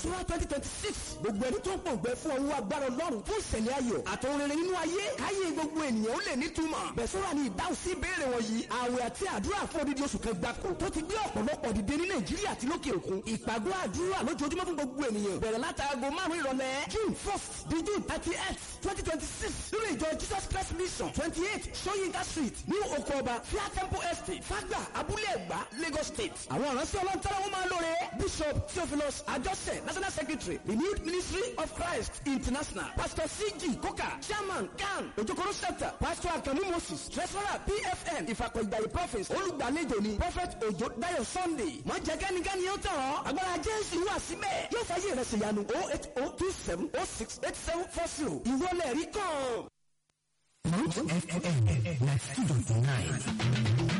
Tura twenty twenty six gbogbo ẹni tó ń pòǹgbẹ fún ọwọ́ agbára ọlọ́run fún ìṣẹ̀lẹ̀ ayọ̀ àtọ̀hún rere nínú ayé káyé gbogbo ènìyàn ó lè nítumọ̀. Bẹ̀sọ́ra ni ìdáhùn sí ìbéèrè wọ̀nyí. Àwẹ̀ àti àdúrà fún odidi oṣù kan gbáko tó ti gbé ọ̀pọ̀lọpọ̀ dìde ní Nàìjíríà àti lókè òkun. Ìpàgọ́ àdúrà lójoojúmọ́ fún gbogbo ènìyàn bẹ̀rẹ̀ látàgò márùn-ún ìrọ̀lẹ́ June first di June thirty eight twenty twenty six nínú ìjọ Jesus Christ Mission twenty eight Soyinka Street ní oko ọba Fia Temple Estate Fagba Abúlé Ẹ̀gbá Lagos State. Àwọn ìránṣẹ́ ọlọ́ntara wọn máa lóore Bishop Theophilus Ajose National Secretary Renewed Ministry of Christ International Pastor C.G. Koka Chairman CAN Ojokoro Center Pastor Akamu Moses Treasurer PFN Ìfàkọ̀ Ìgbàlè Prophets olùgbàlejò ni Prophet Ojo Dayo Sunday. Má jẹ́ kẹ́nikẹ́ni yóò tàn ọ́. Agbára Jésù wà síbẹ̀. Yóò fàyè rẹ̀ ṣèyanu 08027068740. Ìwọlẹ̀ rí kàn. Mount FM 92.9.